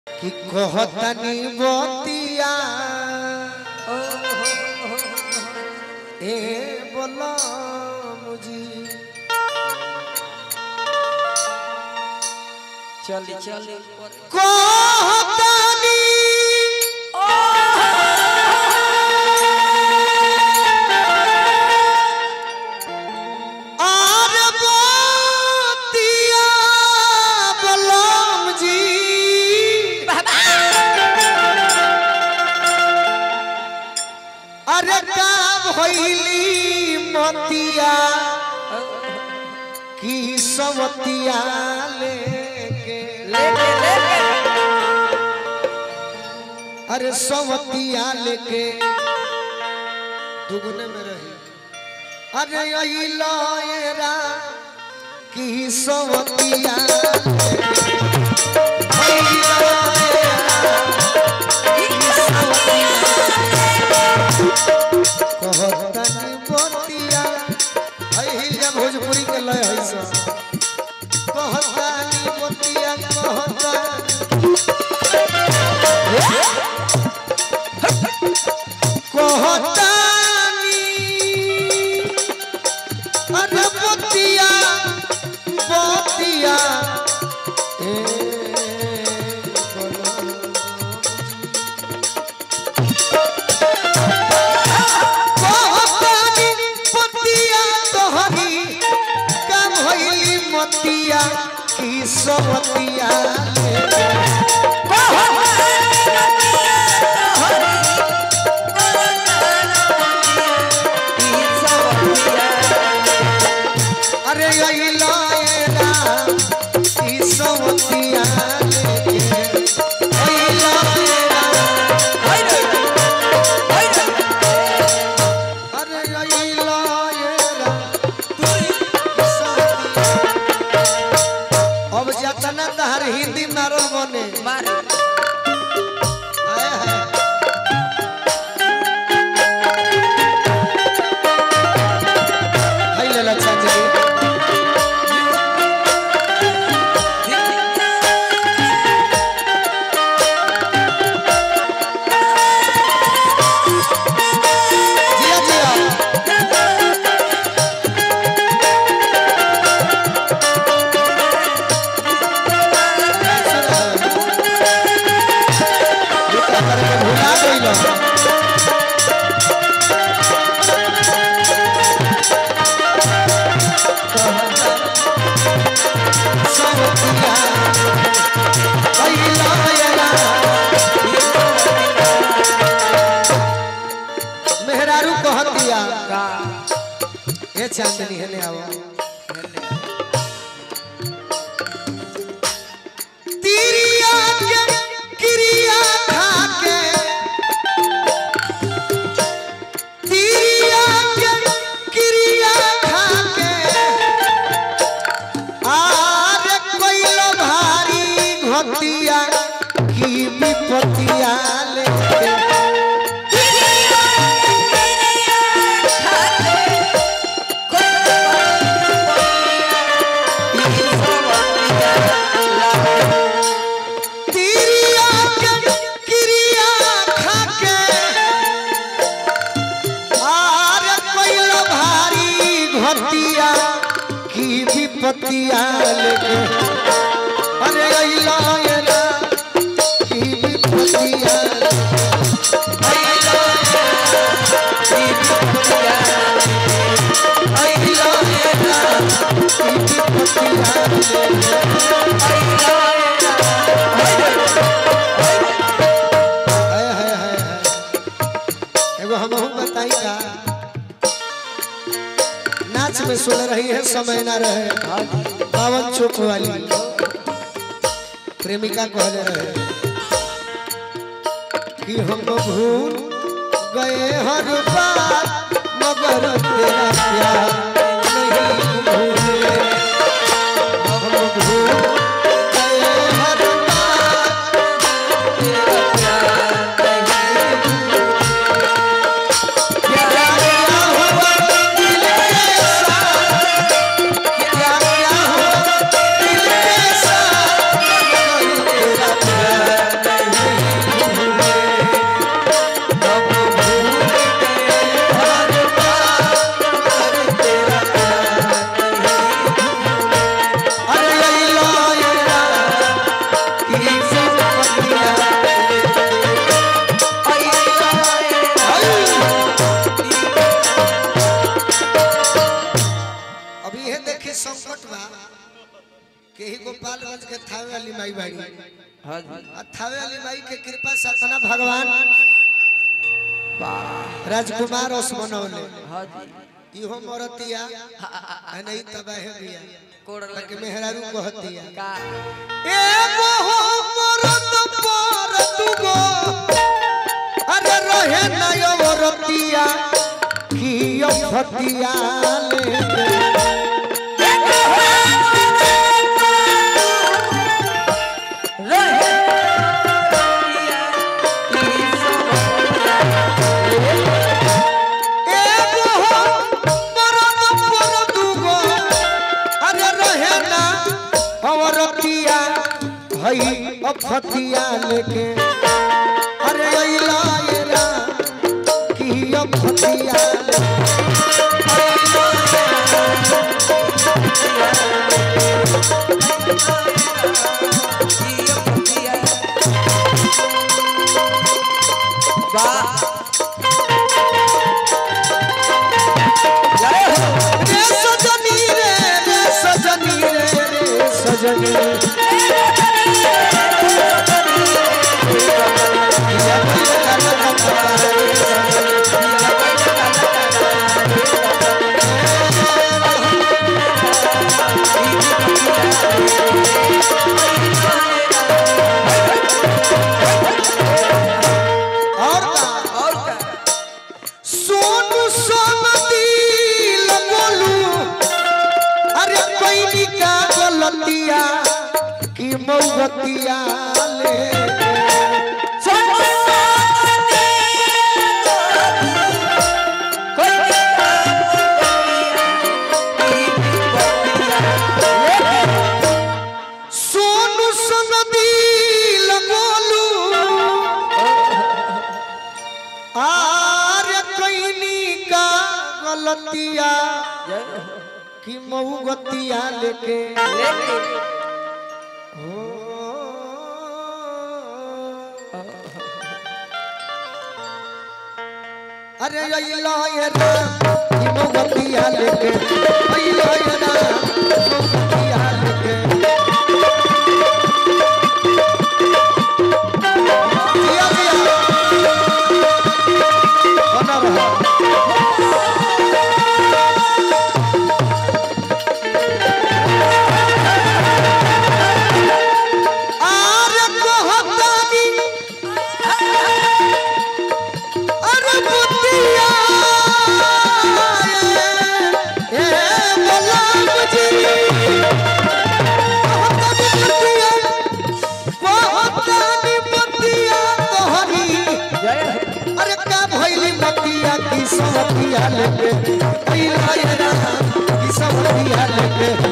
कि कहतनी बतिया ए बोला मुझी चली चली कहतनी आर बतिया बलम जी अरे का भइली मतिया की सवतिया लेके लेके लेके अरे सवतिया लेके दुगुने में रही अरे यही लयरा की सवतिया लेके। यही लयरा की सवतिया कहतनी बतिया हई जब भोजपुरी के लय हई सब कहतनी बतिया कहतनी कहतानी अरे बतिया बतिया ए कहतानी बतिया तोहरी का भइली मतिया की सवतिया ले अरे यही लाएगा ई सवतिया लेके यही लाएगा अरे यही लाएगा ई सवतिया। अब जतना तहर हिंदी मारो बने मारे आए हैं हाय लला चाचा जी जिया जिया भुला गइल सवतिया अइला अइला मेहरारू कहतिया का ए चांदनी हेले आवा तिरिया के क्रिया खाके तिरिया के क्रिया खाके आरे कोइलो भारी घटिया की विपतिया लेके तिरिया के क्रिया खाके आरे कोइलो भारी घटिया की विपतिया लेके अरे अइला अइला की विपतिया अइला की विपतिया अइला अइला की विपतिया लेके हाय हाय हाय हाय एगो हमहू बताई का नाच में सुन रही है समय ना रहे पावन चुप वाली प्रेमिका कहले रहे कि हम भूल गए हर बात मगर तेरा प्यार नहीं भूले हम भूल गए हर बात क्या क्या हुआ दिल के साथ क्या क्या हुआ दिल के साथ तेरा प्यार अभी ये देखी संकट बा के ही गोपालगंज के थावे वाली माई बाड़ी हाँ जी आ थावे वाली माई के कृपा से अपना भगवान वाह राजकुमार ओस बनौले हाँ जी इहो मरतिया आ नहीं तबाह बिया कोड़ ताकि लगे मेहरारू कहतिया का एगो हो मरद पर दुगो अरे रहे ना यो रतिया की यो फतिया ले एगो हो मरद पर दुगो अरे रहे ना अवरतिया हई अफतिया लेके अरे अइला ये रा की अफतिया रे सजनी रे रे सजनी रे रे सजनी और का और का सोनू सोनती लगोलू अरे कोई का गलतिया की मौगतिया ले सोनू सोनती लगोलू अरे कोई का गलतिया की मौगतिया लेके हो अरे अइला ये राम की मौगतिया लेके अइला ये राम मौगतिया लेके जिया जिया बना रहा आरे कहतानी अरे बुतिया ए गुलाम जी कहतानी बुतिया कहतानी बुतिया तोहरी अरे का भइली मतिया की सवतिया लेके अइला ये राम की सवतिया लेके